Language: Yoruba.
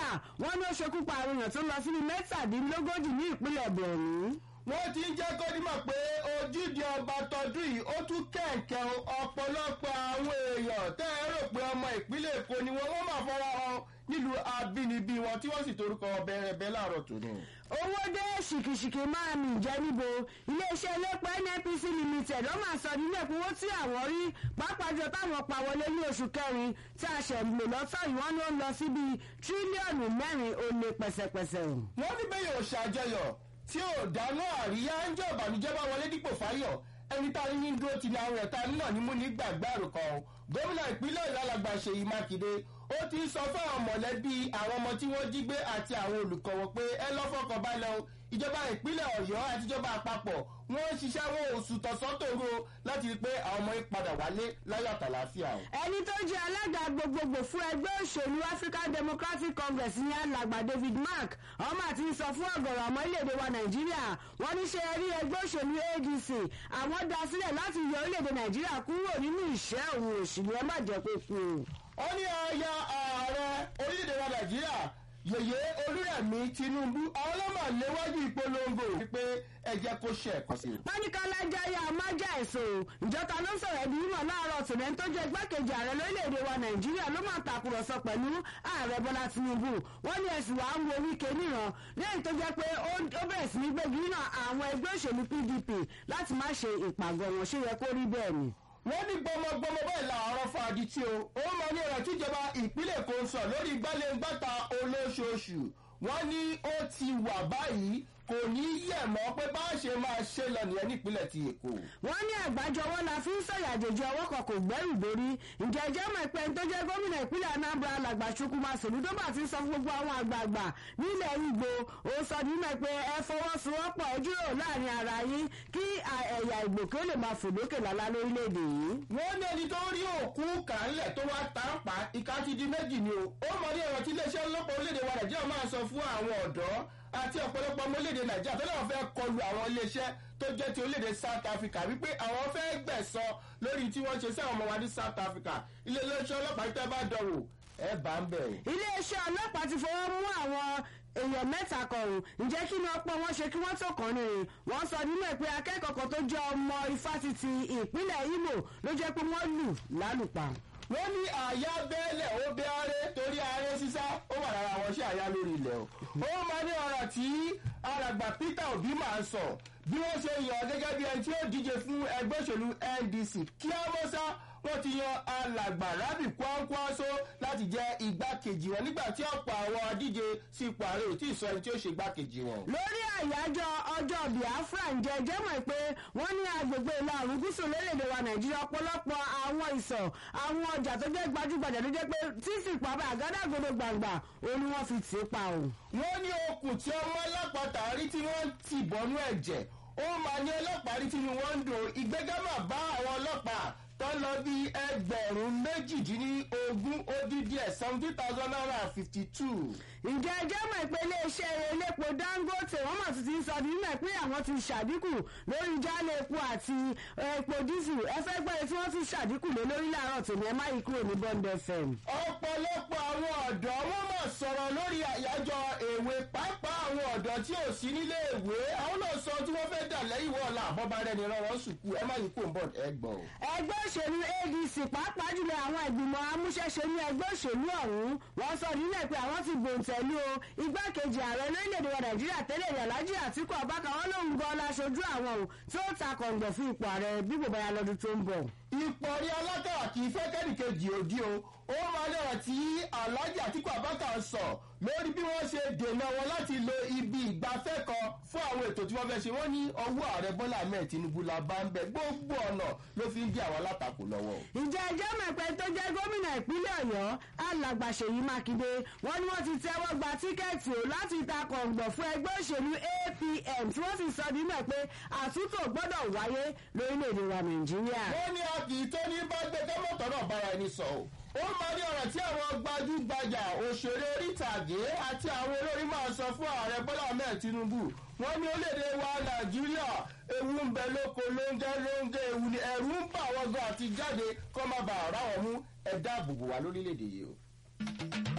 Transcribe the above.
wọ́n ní ó ṣekú pa àwọn èèyàn tó lọ sí ní mẹ́tàdínlógójì ní ìpínlẹ̀ borno wọ́n ti ń jẹ́ kó dímọ̀ pé ojúde ọba tọdún yìí ó tún kẹ̀kẹ́ ọ̀pọ̀lọpọ̀ àwọn èèyàn tẹ́ ẹ rò pé ọmọ ìpínlẹ̀ èkó ni wọ́n wọ́n máa fọwọ́ hàn nílùú abínibí wọn tí wọ́n sì torúkọ bẹ̀rẹ̀bẹ̀ láàárọ̀ tòní. owó dé ṣìkìṣìkì máa mì jẹ́ níbo iléeṣẹ́ elépo nnpc limited ó máa sọ nínú ẹ̀kúnwó tí àwọn rí pàápàá jọ táwọn pa wọlé ní oṣù kẹrin tí a ṣẹ̀ lò lọ́tọ̀ yìí wọ́n ló ń lọ sí bíi tírílíọ̀nù mẹ́rin ó lé pẹ̀sẹ̀pẹ̀sẹ̀. wọ́n ní bẹ́ẹ̀ yóò ṣàjọyọ̀ tí ò dáná àríyá ń jẹ́ ìbànújẹ́ bá wọlé dípò fáyọ̀ ẹni tá a ní ní dúró ti ní àwọn ẹ̀ta náà ní mú ní gbàgbé àròkọ gómìnà ìpínlẹ̀ ìlàlàgbà ṣèyí mákindé ó ti sọ fún àwọn mọ̀lẹ́bí àwọn ọmọ tí wọ́n jí gbé àti àwọn olùkọ́ wọn pé ẹ lọ́fọ̀kàn balẹ̀ o ìjọba ìpínlẹ̀ ọ̀yọ́ àti ìjọba àpapọ̀ wọ́n ń ṣiṣẹ́ wọn oṣù tọ̀sán-tòru láti rí i pé àwọn ọmọ yìí padà wálé láyọ̀ àtàlàáfíà o. ẹni tó jẹ́ alága gbogbogbò fún ẹgbẹ́ òṣèlú african democratic congress ní alàgbà david mark ọmọ àti sọ fún ọ̀gọ̀rọ̀ ọmọ orílẹ̀-èdè wa nàìjíríà wọ́n ní ṣe rí ẹgbẹ́ òṣèlú adc àwọn dá sílẹ̀ láti yọ orílẹ̀-èdè nàìjíríà kúrò nínú ìṣẹ́ òun òṣèlú ẹ má jẹ́ kó kú o. ó ní ọ̀ya ààrẹ orílẹ̀-èdè wa nàìjíríà yèyé olúrẹ̀mí tinubu àwọn ọlọ́mọ léwájú ìpolongo wípé ẹ jẹ́ kó ṣe ẹ̀kọ́ sí i. pánikàlájáyà májà ẹ̀sọ́ ìjọta ló ń sọ̀rọ̀ ẹbí mímọ̀ láàárọ̀ tòun tó jẹ́ igbákejì ààrẹ lórílẹ̀‐èdè wa nàìjíríà ló máa tàkùrọ̀sọ pẹ̀lú ààrẹ bọ́lá tinubu wọ́n ní ẹ̀sùn wàá ń wo wíkẹ́ níran lẹ́yìn tó jẹ́ pé ó bẹ̀rẹ̀ sí ní gbégi nínú àwọn ẹgbẹ́ òṣèlú pdp láti má ṣe ìpàgọ́ wọn ṣé yẹ kó rí bẹ́ẹ̀ ni wọ́n ní gbọmọgbọmọ báyìí làárọ̀ fàdí tí o ó mọ ní ọ̀rọ̀ tíjọba ìpínlẹ̀ kò ń sọ lórí gbálẹ́ngbàta olóṣooṣù wọ́n ní ó ti wà báyìí kò ní yẹ̀ mọ́ pé bá a ṣe máa ṣe lọ nìyẹn nípínlẹ̀ ti èkó. wọ́n ní àgbájọwọ́ la fi ń sọ̀yà àjèjì ọwọ́ kan kò gbẹ́rù dórí ǹjẹ́ ìjẹ́ mọ̀ pé tó jẹ́ gómìnà ìpínlẹ̀ anambra alàgbà chukwuma sòlúdọ́bà ti sọ fún gbogbo àwọn àgbààgbà nílẹ̀ ìgbò ó sọ nínú pé ẹ fọwọ́sowọ́pọ̀ ẹ jíròrò láàrin ara yín kí ẹ̀yà ìgbò kí ó lè máa fò lókè lálá lórílẹ̀‐èdè yìí. wọ́n ní ẹni tó rí òkú kàńlẹ̀ tó wá tàǹpà ìka ti di méjì ni o ó mọ ní ọ̀rọ̀ tí iléeṣẹ́ ọlọ́pàá orílẹ̀-èdè wa nàìjíríà máa sọ fún àwọn ọ̀dọ́ àti ọ̀pọ̀lọpọ̀ ọmọ orílẹ̀-èdè nàìjíríà tó náà fẹ́ kọlu àwọn iléeṣẹ́ tó jẹ́ ti orílẹ̀-èdè south africa wípé àwọn fẹ́ gbẹ̀sọ lórí tí wọ́n ṣe sí àwọn ọmọ wa ní south africa iléeṣẹ́ ọlọ́pàá tẹ́ bá dọ̀wò ẹ bá ń bẹ̀. iléeṣẹ́ ọlọ́pàá ti fọwọ́ mú àwọn èèyàn mẹ́ta kọ̀ọ̀hún ǹjẹ́ kí ni ọpọ́ wọn ṣe kí wọ́n tó kàn ní rìn wọ́n sọ nínú ẹ̀ pé akẹ́kọ̀ọ́ kan tó jẹ́ ọmọ ifásitì ìpínlẹ̀ imo ló jẹ́ pé wọ́n lù lálùpà wọ́n ní àyà bẹ́ẹ̀lẹ̀ ó bẹ́ ọ́rẹ́ torí ààrẹ sísá ó wà lára àwọn iṣẹ́ àyà lórí ilẹ̀ o. ó máa ní ọ̀rọ̀ tí alàgbà peter obi máa ń sọ bí wọ́n ṣe yàn gẹ́gẹ́ bí ẹni tí ó díje fún ẹgbẹ́ òṣèlú ndc kí á mọ́ sá wọ́n ti yan alàgbà rábì kwankwaso láti jẹ́ igbákejì wọn nígbà tí ọ̀pọ̀ àwọn adíje sí ipò ààrẹ ò tí ì sọ ẹni tí ó ṣe igbákejì wọn. lórí àyájọ́ ọjọ́ biafra ǹjẹ́ jẹ́mọ̀ pé wọ́n ní agbègbè ìlà oòrùn gúúsù lórílẹ̀‐èdè wa nàìjíríà ọ̀pọ̀lọpọ̀ àwọn ìsọ̀ àwọn ọjà tó jẹ́ gbajúgbajà ló jẹ́ pé títì pàbà àgádágodo gbàngbà òun ni wọ́n fi tì í pa o. wọ́n ní okùn tí ọmọ alápàtà rí tí wọ́n ti bọ́nú ẹ̀jẹ̀ ó máa ní ọlọ́pàá rí tí wọ́n ń dùn ìgbégámà bá àwọn ọlọ́pàá tó lọ bí ẹgbẹ̀rún méjìdínlógún ó dín díẹ̀ seventeen thousand naira and fifty two. ǹjẹ́ ẹjẹ́ mọ̀ pé iléeṣẹ́ elépo dangote wọ́n mọ̀ sí ti sọ nínú ẹ̀ pé àwọn ti ṣàdínkù lórí jálẹ̀ epo àti epo dísù ẹ fẹ́ gbọ́dọ̀ tí wọ́n ti ṣàdínkù lé lórí láàárọ̀ tòní ẹ má yí kúrò ní bond fm. ọ̀pọ̀lọpọ̀ àwọn ọ̀dọ́ wọ́n mọ̀ sọ̀rọ̀ lórí àyájọ́ èwe pàápàá àwọn ọ̀dọ́ tí ò sí nílé ìwé àwọn náà sọ tí wọ́n fẹ́ dà lẹ́yìn wọ́ọ̀la àbọ̀bá rẹ̀ ní rọrùn sùkú ẹ má yí kúrò ní bond ẹ gbọ́. ẹgbẹ́ òṣèlú adc pàápàá jùlọ àwọn ìgbìmọ̀ amúṣẹ́ṣe ní ẹgbẹ́ òṣèlú ọ̀hún wọ́n sọ nílẹ̀ pé àwọn ti gbòǹtẹ̀lú o igbákejì ààrẹ lórílẹ̀‐èdè wa nàìjíríà tẹ́lẹ̀ rẹ̀ lájí àtìkú abákan wọn lòun gan láṣojú àwọn o tí ó ta kọ̀ǹgbọ̀ fún ipò ààrẹ bí bòbá ya lọ́dún tó ń bọ̀. ipò rí alákàrà kì í fẹ́ kẹ́nìkejì òdi o ó máa lọ́rọ̀ tí alhaji àtìkú abákan sọ lórí bí wọ́n ṣe dènà wọn láti lo ibi ìgbafẹ́ kan fún àwọn ètò tí wọ́n fẹ́ ṣe wọ́n ní ọwọ́ ààrẹ bọ́lá ahmed tinubu la bá ń bẹ gbogbo ọ̀nà ló fi ń bí àwọn alátakò lọ́wọ́. ìjà ẹjọ́ mẹ́pẹ́ tó jẹ́ gómìnà ìpínlẹ̀ ọ̀yọ́ alàgbà ṣèyí mákindé wọ́n ní wọ́n ti tẹ́wọ́ gba tíkẹ́ẹ̀tì o láti ta kọ̀ǹgbọ̀ fún ẹgbẹ́ òṣèlú apm tí wọ́n sì sọ nínú ẹ̀ pé àtúntò gbọ́dọ̀ wáyé lórílẹ̀‐èdè wa nàìjíríà. wọ́n ní a kì í tó ní bá gbé kẹ́mọ́tọ̀ náà bára ẹni sọ o ó máa ní ọ̀rọ̀ tí àwọn gbajúgbajà òṣèré orítàgé àti àwọn olórí máa sọ fún ààrẹ bọ́lá ahmed tinubu wọ́n ní orílẹ̀-èdè wa nàìjíríà ewu ń bẹ lóko lóńgẹ́ lóńgẹ́ ewu ni ẹ̀rù ń bà wọ́n gan àti jáde kó má bàa ráwọn mú ẹ̀dá àbùkù wá lórílẹ̀-èdè yìí o.